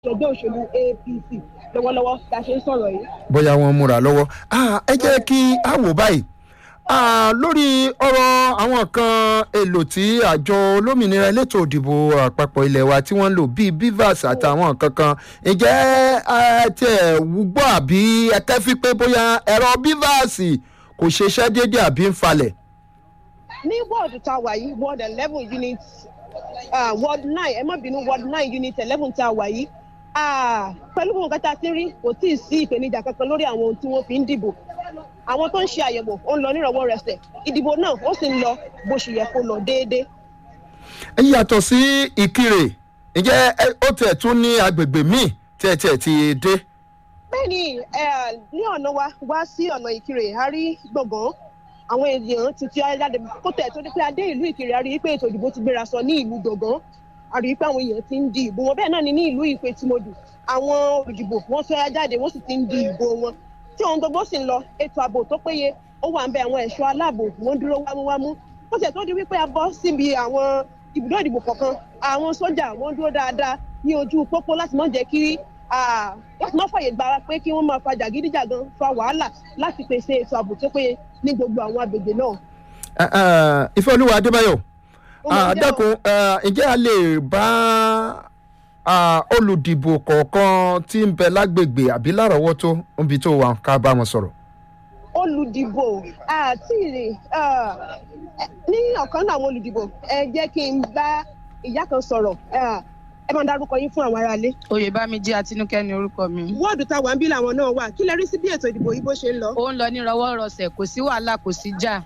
ẹgbẹ́ òṣèlú apc lọ́wọ́lọ́wọ́ bí a ṣe ń sọ̀rọ̀ yìí. bóyá wọn múra lọ́wọ́ Ah, ẹ jẹ́ kí a wò báyìí Ah, lórí ọ̀rọ̀ àwọn kan èlò tí àjọ olómìnira elétò òdìbò àpapọ̀ ilẹ̀ wa tí wọ́n ń lò bíi bivas àtàwọn nǹkan kan ǹjẹ́ ẹ tí ẹ wúgbọ́ àbí ẹ kẹ́fí pé bóyá ẹ̀rọ bivas kò ṣiṣẹ́ déédéé àbí ń falẹ̀. ní wọ́ọ̀dù tá a wà yìí ward eleven unit uh, ward nine ẹ má bínú ward nine unit eleven tá a wà yìí Ah, pẹ̀lú gbogbo nǹkan tá a ti rí kò tí ì sí ìpèníjà kankan lórí àwọn ohun tí wọ́n fi ń dìbò àwọn tó ń ṣe àyẹ̀wò ó ń lọ nírọ̀wọ́ rẹsẹ̀ ìdìbò náà ó sì ń lọ bó ṣe yẹ kó lọ déédéé. ẹ yàtọ̀ sí ìkirè ǹjẹ́ ẹ- ó tẹ̀ tún ní agbègbè míì tí ẹ tiẹ̀ ti dé. bẹ́ẹ̀ni ẹ, ní ọ̀nà wa wá sí ọ̀nà ìkirè a rí gbọ̀ngàn àwọn èèyàn ti fi jáde kó tẹ̀ tó ní pé adé ìlú ìkirè a rí i pé ètò ìdìbò ti gbéra sọ ní ìlú gbọ̀ngàn a rí i pé àwọn èèyàn ti ń di ìbò wọn bẹ́ẹ̀ náà ni ní ìlú ìpè tí mo dù àwọn olùdìbò wọn fẹ́ jáde wọ́n sì ti ń di ìbò wọn tí ohun gbogbo sì ń lọ ètò ààbò tó péye ó wà ń bẹ àwọn ẹ̀ṣọ́ aláàbò wọ́n dúró wámúwámú ó sì tó di wípé a bọ́ síbi àwọn ibùdó ìdìbò kọ̀ọ̀kan àwọn sójà wọ́n dúró dáadáa ní ojú pópó láti má jẹ́ kí ah, láti má fàyè gbára pé kí wọ́n máa fa jàgídíjàgan fa wàhálà láti pèsè ètò ààbò tó péye ní gbogbo àwọn agbègbè náà. Ẹ, ẹ, ìfẹ́olúwa adébáyọ̀ Ó máa Ah, jẹ́ dákun ẹ, ǹjẹ́ a lè bá ah, olùdìbò kọ̀ọ̀kan tí ń bẹ lágbègbè àbí lárọ̀ọ́wọ́tó níbi tó wà ká bá wọn sọ̀rọ̀. olùdìbò àti ìrè ah, ní ọ̀kan náà àwọn olùdìbò ẹ jẹ́ kí n bá ìyá kan sọ̀rọ̀ ah, ẹ máa dárúkọ yín fún àwọn aráalé. oyèbámijì àtinúkẹ́ ni orúkọ mi. wọ́ọ̀dù táwa ń bí làwọn náà wà kí lẹ rí sí bí ètò ìdìbò yìí bó ṣe ń lọ. ó ń lọ ní rọwọ́rọsẹ̀ kò sí wàhálà kò sí jà.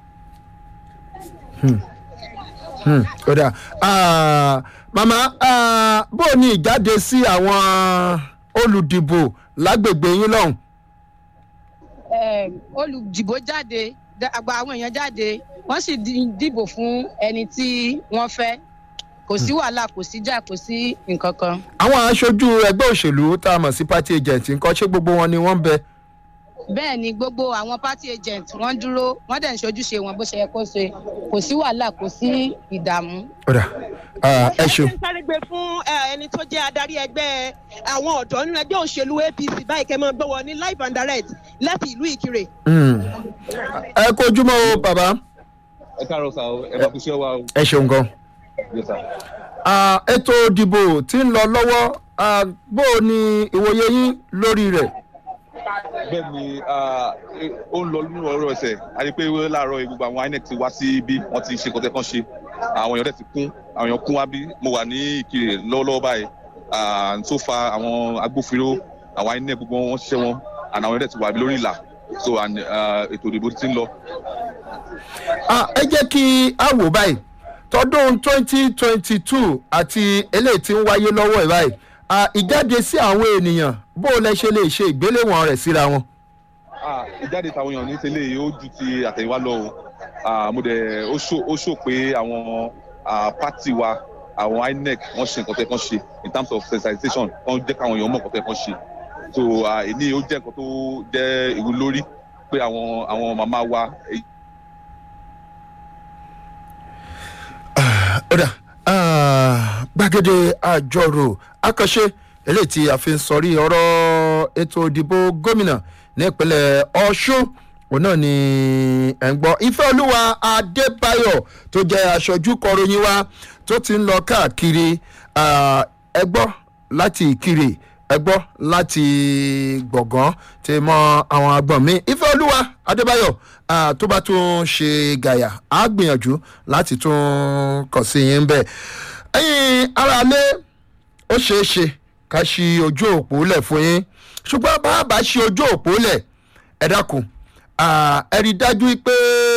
Hmm, ó dà Ah, màmá ah, bó o ní ìjáde sí àwọn olùdìbò lágbègbè yín lọ́hùn. Eh, olùdìbò jáde dá- àgbà àwọn èèyàn jáde wọ́n sì di- dìbò fún ẹni tí wọ́n fẹ́ kò sí wàhálà kò sí jà kò sí nǹkan kan. àwọn aṣojú ẹgbẹ́ òṣèlú tá a mọ̀ sí party agent nǹkan ṣé gbogbo wọn ni wọ́n ń bẹ. bẹ́ẹ̀ ni gbogbo àwọn party agent wọ́n dúró wọ́n dẹ̀ ń ṣojúṣe wọn bó ṣe yẹ kó ṣe kò sí wàhálà kò sí ìdààmú. ó dà Ah, ẹ ṣeun. ń sáré gbé fún eh, ẹni tó jẹ́ adarí ẹgbẹ́ àwọn ọ̀dọ́ nínú ẹgbẹ́ òṣèlú apc báyìí kẹ́ máa gbọ́ wọ ní live and direct láti ìlú ìkirè. Hmm. ẹ kó ojúmọ́ o bàbá ẹ káàárọ̀ sá o ẹ máa kú sí ọwọ́ o ẹ ṣeun gan. yes sir. Ah, ètò ìdìbò tí ń lọ lọ́wọ́ ah, bó o ní ìwòye yín lórí rẹ̀. bẹ́ẹ̀ ni ah, eh, ó ń lọ nínú ọ̀rọ̀ ẹsẹ̀ a rí i pé láàárọ̀ yìí gbogbo àwọn inec ti wá sí ibi wọ́n ti ṣe kọ́tẹ́ kan ṣe àwọn èèyàn dẹ̀ ti kún àwọn èèyàn kún wá bí mo wà ní ìkirè lọ́wọ́lọ́wọ́ báyìí Ah, tó fa àwọn agbófinró àwọn inec gbogbo wọn ṣiṣẹ́ wọn and àwọn èèyàn dẹ̀ ti wà lórí ìlà so and, ah, ètò ìdìbò ti ń lọ. Ah, ẹ jẹ́ kí a wò báyìí tọdún twenty twenty two àti eléyìí tí ń wáyé lọ́wọ́ ẹ̀ báyìí Ah, ìjáde sí àwọn ènìyàn bó o lẹ ṣe lè ṣe ìgbéléwọ̀n rẹ̀ síra wọn. Ah, ìjáde táwọn èèyàn ní tẹ́lẹ̀ yìí ó ju ti àtẹ̀yìnwá lọ o Ah, mo dẹ̀ ó ṣó ó ṣó pé àwọn ah, pátì wa àwọn inec wọ́n ṣe nǹkan tẹ́ kán ṣe in terms of sensitization wọ́n jẹ́ káwọn èèyàn mọ̀ nǹkan tẹ́ kán ṣe so ah, èyí ó jẹ́ nǹkan tó jẹ́ ìwú lórí pé àwọn àwọn màmá wa ọ̀dà ah, gbàgede àjọrò àkànṣe eléyìí tí a fi ń sọrí ọ̀rọ̀ ètò ìdìbò gómìnà nípínlẹ̀ ọ̀ṣun òun náà ni ẹ̀ ń gbọ́ ìfẹ́ olúwa adébáyọ̀ tó jẹ́ aṣojú kọròyìn wa tó ti ń lọ káàkiri ah, ẹ gbọ́ láti ìkirè ẹ gbọ́ láti gbọ̀ngàn tí mọ àwọn agbọ̀n mi ìfẹ́ olúwa adébáyọ̀ ah, tó bá tún ṣe gàyà á gbìyànjú láti tún kàn sí yín bẹ́ẹ̀ ẹ̀yin aráalé ó ṣeé ṣe ká ṣí ojú òpó lẹ̀ fún yín ṣùgbọ́n bá a bá ṣí ojú òpó lẹ̀ ẹ dákun ah, ẹ rí i dájú pé